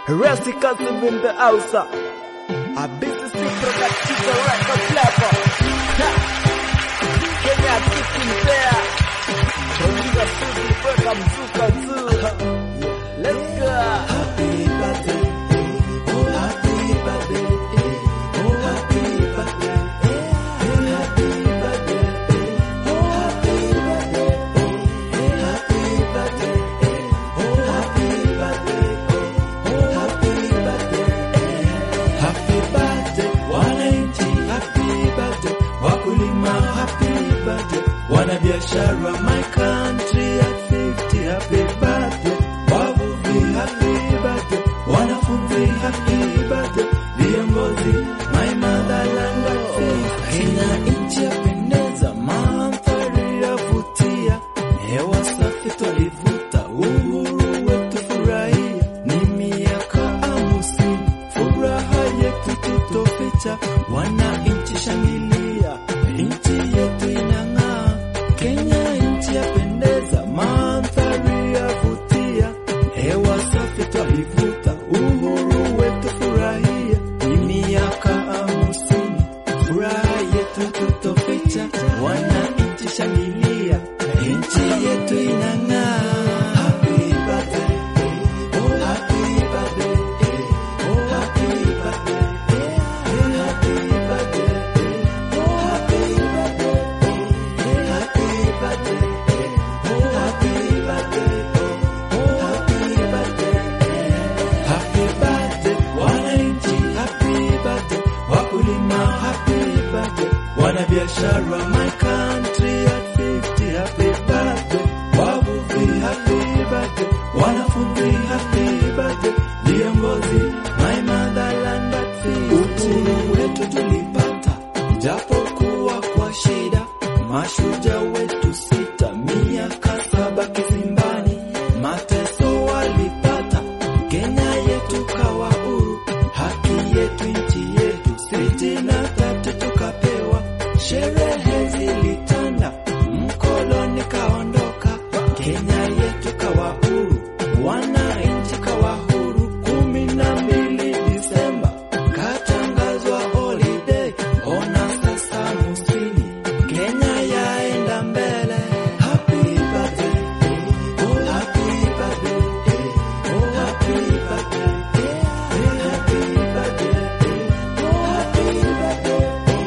Rusty Cousin in the house. A BCC productive record level. Ha! Kenya kicking there. Tonga suzi kweka mzuka tu. Let's go. Happy birthday. Oh, happy birthday. Oh, happy birthday. Happy birthday. Oh, happy birthday. Happy birthday. Oh, happy birthday. Oh, happy birthday. Happy birthday, wananchi, happy birthday, wakulima, happy birthday, wanabiashara, my country at 50, happy birthday, wavuvi, happy birthday, wanafunzi, happy birthday, viongozi, my motherland at 50. Kenya nchi yapendeza, mandhari yavutia, hewa safi twalivuta, uhuru wetu furahia, ni miaka hamsini, furaha yetu tutoficha, wananchi shangilia, nchi yetu inang'aa, Kenya nchi yapendeza, mandhari yavutia, hewa safi twalivuta, uhuru wetu furahia, ni miaka hamsini, furaha yetu tutoficha, wananchi shangilia, nchi yetu inang'aa. Happy birthday, oh happy birthday, oh happy birthday, happy birthday, oh happy birthday, happy birthday, oh happy birthday, oh happy birthday. Happy birthday, wananchi, happy birthday, wakulima, happy birthday, wanabiashara, my country at 50, happy birthday, wavuvi, happy birthday, wanafunzi, happy birthday, viongozi, my motherland at 50. Uhuru wetu tulipata, japokuwa kwa shida, mashujaa wetu sita, miaka saba kizimbani, mateso walipata, Kenya yetu kawa huru, haki yetu nchi yetu, sitini na tatu tukapewa, sherehe zilitanda, mkoloni kaondoka, Kenya yetu kawa huru, wananchi kawa huru, kumi na mbili Disemba katangazwa holiday, ona sasa musini, Kenya yaenda mbele. Happy birthday, oh happy birthday, oh happy birthday, happy birthday, oh happy birthday,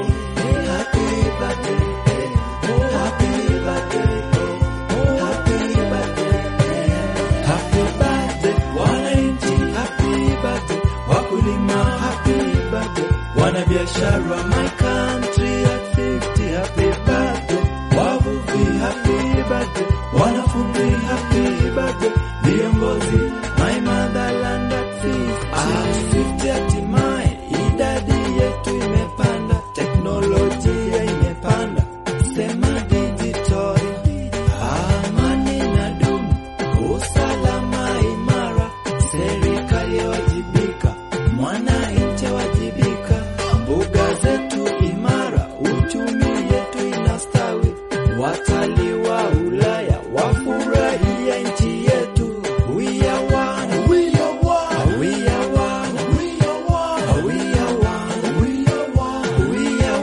happy birthday, oh happy birthday, oh happy birthday. Happy birthday, wananchi, happy birthday, wakulima, happy birthday, wanabiashara, my country at 50, happy birthday, wavuvi, happy birthday, wanafunzi, happy birthday, viongozi, my motherland at 50. At 50 hatimaye, idadi yetu imepanda, teknolojia imepanda, sema digital, amani na dumu, usalama imara, serikali wajibika, mwananchi wajibika, mbuga zetu imara, uchumi yetu inastawi, watalii wa Ulaya wafurahia nchi yetu. We are one, we are one, we are one, we are one, we are one, we are one, we are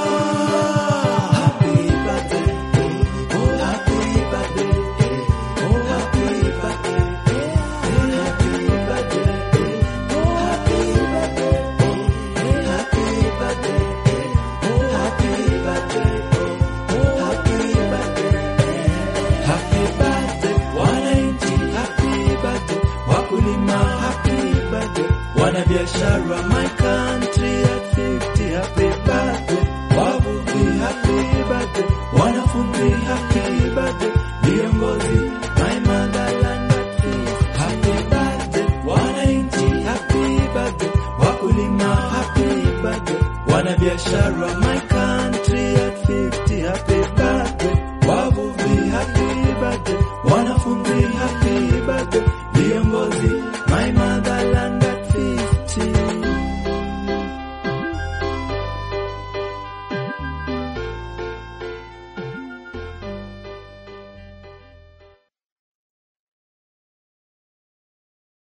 one. Happy birthday, oh happy birthday, oh happy birthday, happy birthday, oh happy birthday, happy birthday, oh happy birthday, oh happy birthday. Happy birthday, wananchi, happy birthday, wakulima, happy birthday, wanabiashara, my country at 50, happy birthday, wavuvi, happy birthday, wanafunzi, happy birthday, viongozi, my motherland at 50, happy birthday, wananchi, happy birthday, wakulima, happy birthday, wanabiashara, my country at 50, happy birthday, wavuvi, happy birthday, wanafunzi, happy